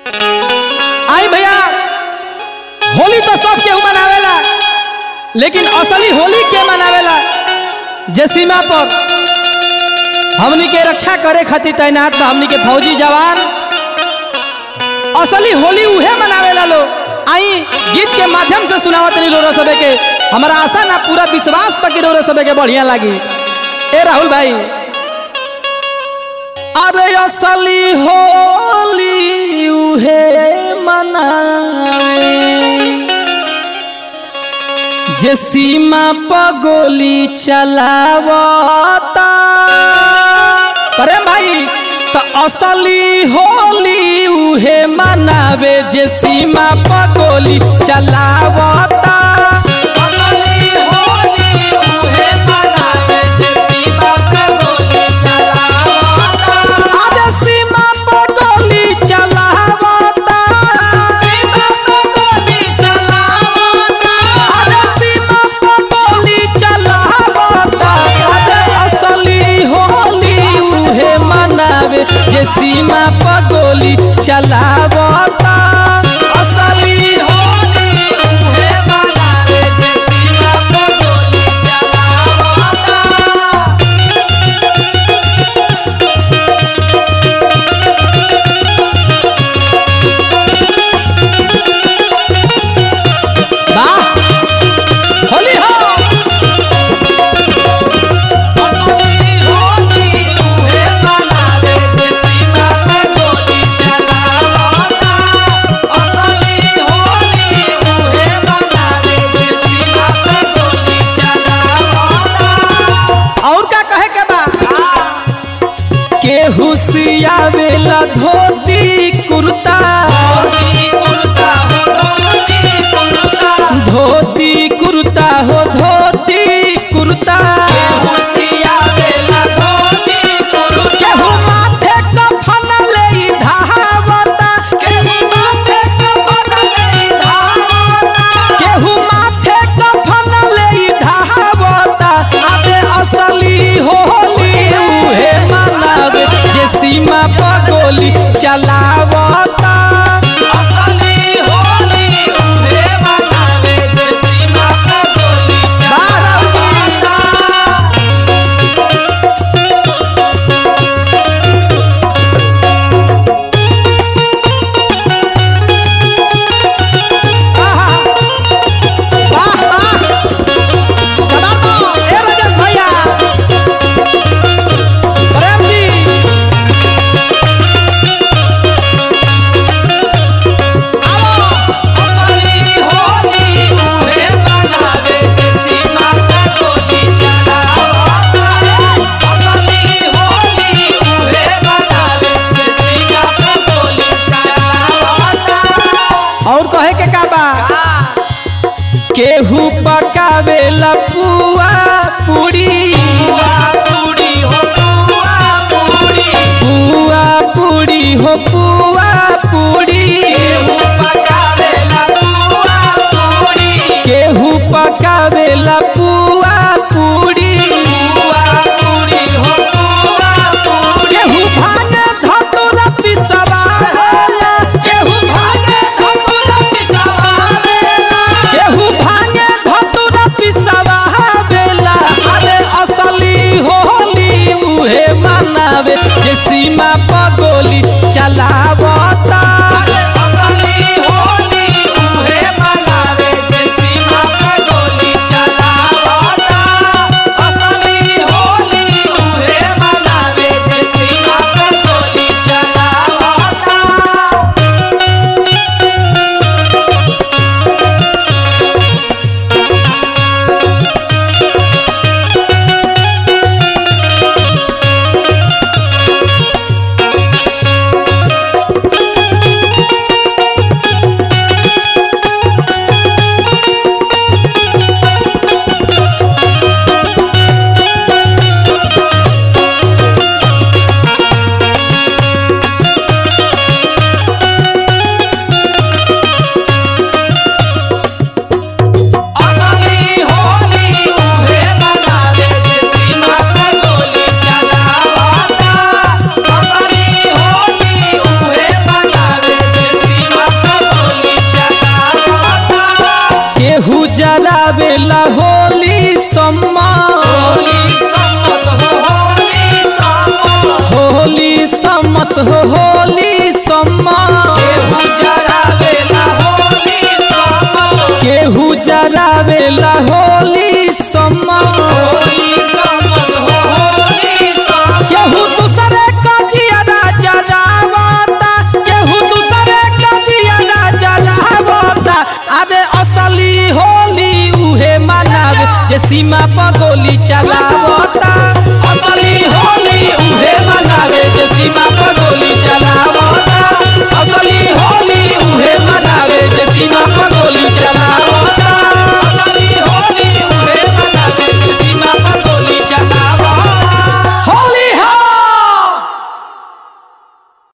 आई भैया होली तो सब केहू मनावेला लेकिन असली होली के मनावेला जे सीमा पर हमनी के रक्षा करे खातिर तैनात बा हमनी के फौजी जवान असली होली उहे मनावेला लोग आई गीत के माध्यम से सुनावत रही रोरो सबे के हमारा आशा ना पूरा विश्वास बा कि रोरो सबे के बढ़िया लागी ए राहुल भाई अरे असली होली उहे मनावे जे सीमा पर गोली चलावता प्रेम भाई तो असली होली उहे मनावे जे सीमा पर गोली चलावता असली होली उहे मनावे जे सीमा पर गोली चलावता अरे सीमा पर गोली चलावता सीमा पर गोली चलावता अरे सीमा पर गोली चलावता अरे असली होली उहे मनावे जे सीमा पर गोली चलावता असली होली उहे मनावे जे सीमा पर गोली चलावता वाह होली हो असली होली उहे मनावे जे सीमा पे गोली चलावता असली होली उहे मनावे जे सीमा पे गोली चलावता और का कहे के बा केहू सियावेला धोती कुर्ता धोती कुर्ता हो धोती कुर्ता केहू माथे कफन लेई धावता केहू माथे कफन लेई धावता केहू माथे कफन लेई धावता अबे असली होली उहे मनावे जे सीमा पर गोली चलावता असली होली उहे मनावे जे सीमा पर गोली चलावता आहा! वाह, वाह! कमाल तो! ए राजेश भैया! प्रेम जी! आओ! असली होली उहे मनावे जे सीमा पे गोली चलावता। असली होली उहे मनावे जे सीमा पे गोली चलावता। और कहे के का बा केहू पकावेला पुआ पूरी पुआ पूरी हो पुआ पूरी पुआ पूरी हो पुआ पूरी केहू पकावेला पुआ पूरी केहू पकावेला पुआ पूरी पुआ पूरी हो पुआ पूरी केहू भाने धतुरा पिसवावेला केहू भाने धतुरा पिसवावेला केहू भाने धतुरा पिसवावेला अरे असली होली उहे मनावे जे सीमा पर गोली चलावता असली होली उहे मनावे जे सीमा पर गोली चलावता असली होली उहे मनावे जे सीमा पर गोली चलावता सम्मत हो होली सम्मत केहू जरावेला होली सम्मत केहू जरावेला होली सम्मत होली सम्मत हो होली सम्मत केहू दूसरे का जियारा जरावता केहू दूसरे का जियारा जरावता अरे असली होली उहे मनावे जे सीमा पर गोली चलावता